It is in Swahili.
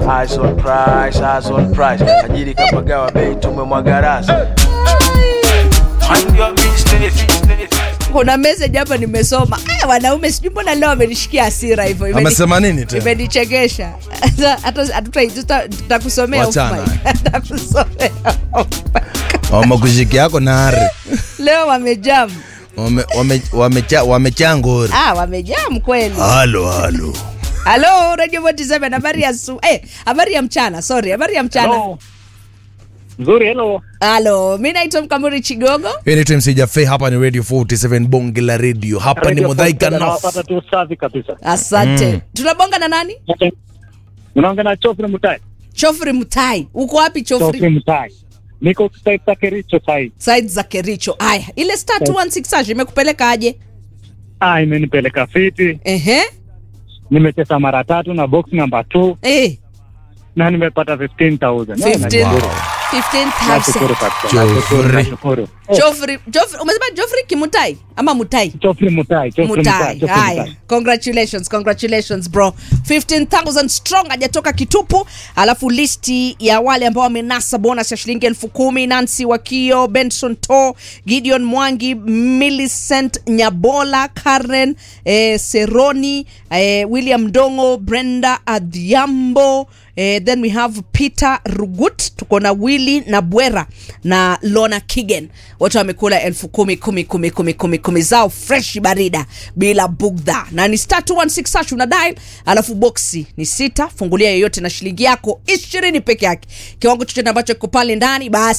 eyes on price, eyes on price. Tajiri kapagawa bei tumemwaga rasi. Mind your business. kuna message hapa nimesoma Aya, wanaume sijui mbona leo amenishikia hasira hivyo Imeni- amesema nini tena imenichekesha Hata- hatuta- tuta- tutakusomea off Wachana. mic. Tutakusomea off mic. wamakushiki yako nare leo wamejam wamechangori wame, wamecha- wamechangori. ah, wamejam kweli halo halo halo radio 47 habari ya su eh, habari ya mchana sorry habari ya mchana Hello. Nzuri, hello. halo mi naitwa mkamuri chigogo Hii ni TMC Jafe, hapa ni Radio 47 bonge la radio. Hapa ni Radio Mudhaika Podcast, North. nawapata tu safi kabisa. asante tunabonga na nani Unaongea na Chofri Mutai. chofri mtai uko wapi Chofri chofri Mutai. Niko site za Kericho sai. side za kericho aya ile star 216 hash imekupeleka aje Ah, imenipeleka fiti. ehe Nimecheza mara tatu na box number 2 eh, na nimepata 15000. 15 Wow. 15000 Nashukuru kabisa. Chofri. Nashukuru, nashukuru. Joffrey, Joffrey, umesema Joffrey Kimutai ama Mutai? Chofri Mutai, Chofri Mutai, Mutai. Chofri Haya, Mutai. congratulations, congratulations bro. 15000 strong hajatoka kitupu. Alafu listi ya wale ambao wamenasa bonus ya shilingi elfu kumi Nancy Wakio, Benson To, Gideon Mwangi, Millicent Nyabola, Karen eh, Seroni, eh, William Dongo, Brenda Adhiambo Eh, then we have Peter Rugut, tuko na Willy na Bwera na Lona Kigen, wote wamekula elfu kumi kumi kumi kumi kumi kumi zao fresh barida bila bugdha, na ni star 216 hash una dial, alafu boksi ni sita, fungulia yoyote na shilingi yako ishirini peke yake, kiwango chochote ambacho kiko pale ndani basi